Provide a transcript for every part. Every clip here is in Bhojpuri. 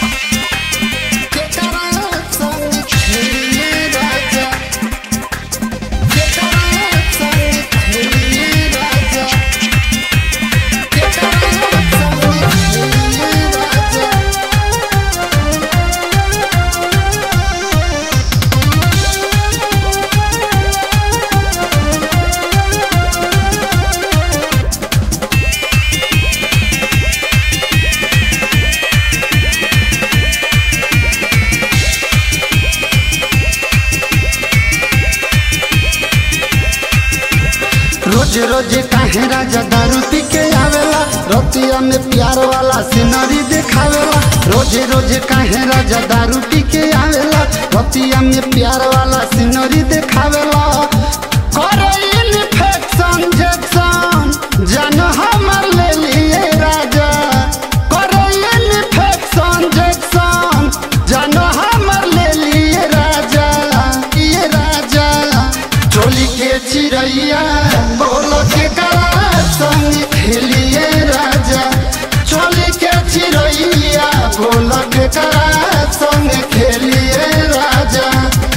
रोज रोज काहे राजा दारू पी के आवेला रतिया में प्यार वाला सिनरी दिखावेला रोज रोज काहे राजा दारू पी के आवेला रतिया में प्यार वाला सिनरी दिखावेला करे इन्फेक्शन जेक्शन जान हमर ले लिए राजा करे इन्फेक्शन जेक्शन जान हमर ले लिए राजा ये राजा चोली के चिड़ैया बोल के करा संग खेलिए राजा चोली के चिड़ैया बोल के करा संग खेलिए राजा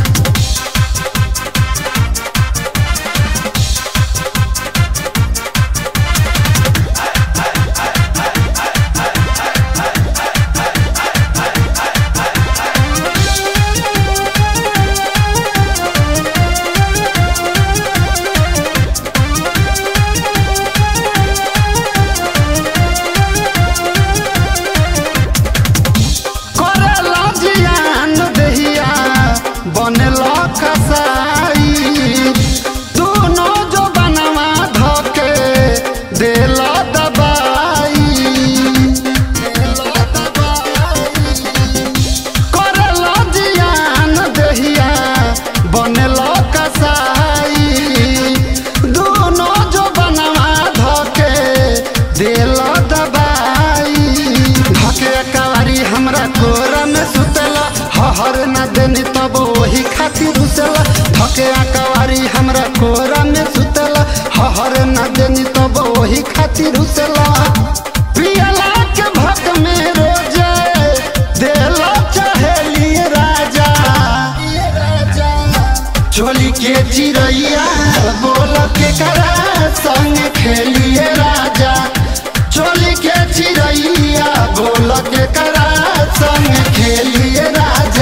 करेला जियान दहिया बनेला कसाई दोनों जो बनवा धके देला दबाई देला दबाई करेला जियान दहिया बनेला कसाई दोनों जो बनवा धके देला दबाई धके कवारी हमरा कोरा में सुतला हहर न देनी तब वही खातिर रुसला धके कवारी हमरा कोरा में सुतला हहर न देनी तब वही खातिर रुसला पियला के भक में रोजे देला चहेलिए राजा चोली के चिड़ैया बोल के करा संग खेलिए राजा चोली के चिड़ैया बोल के करा संग खेलिए राजा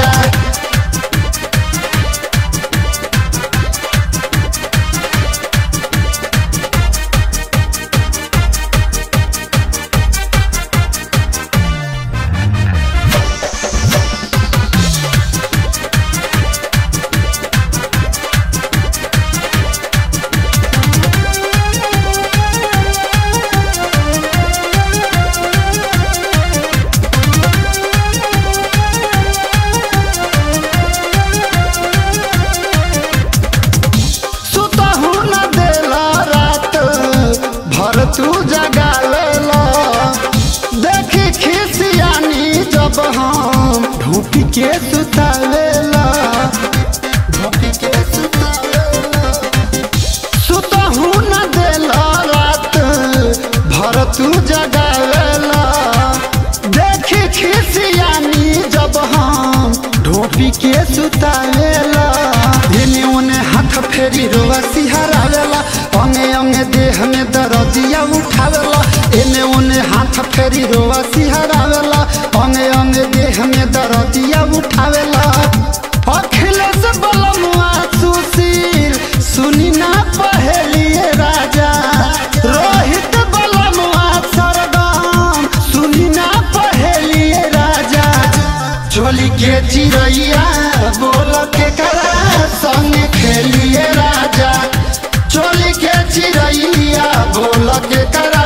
सुतहु न देला रात भर तू जगा लेला देखी खिसियानी जब हम ढूपी के सुतावेला ढूपी के सुतावेला सुतहु न देला रात भर तू जगावेला देखी खिसियानी जब हम ढोपी के सुतावेला इने उने हाथ फेरी रोवा सिहरावेला अंगे अंगे देह में दर्दिया उठावेला इने उने हाथ फेरी रोवा सिहरावेला अंगे अंगे देह में दर्दिया उठावेला अखिलेश बलमुआ सुशील सुनी ना पहलिए राजा रोहित बलमुआ सरगम सुनी ना पहलिए राजा चोली के चिड़ैया बोल के करा संग खेलिए राजा चोली के चिड़ैया बोल के करा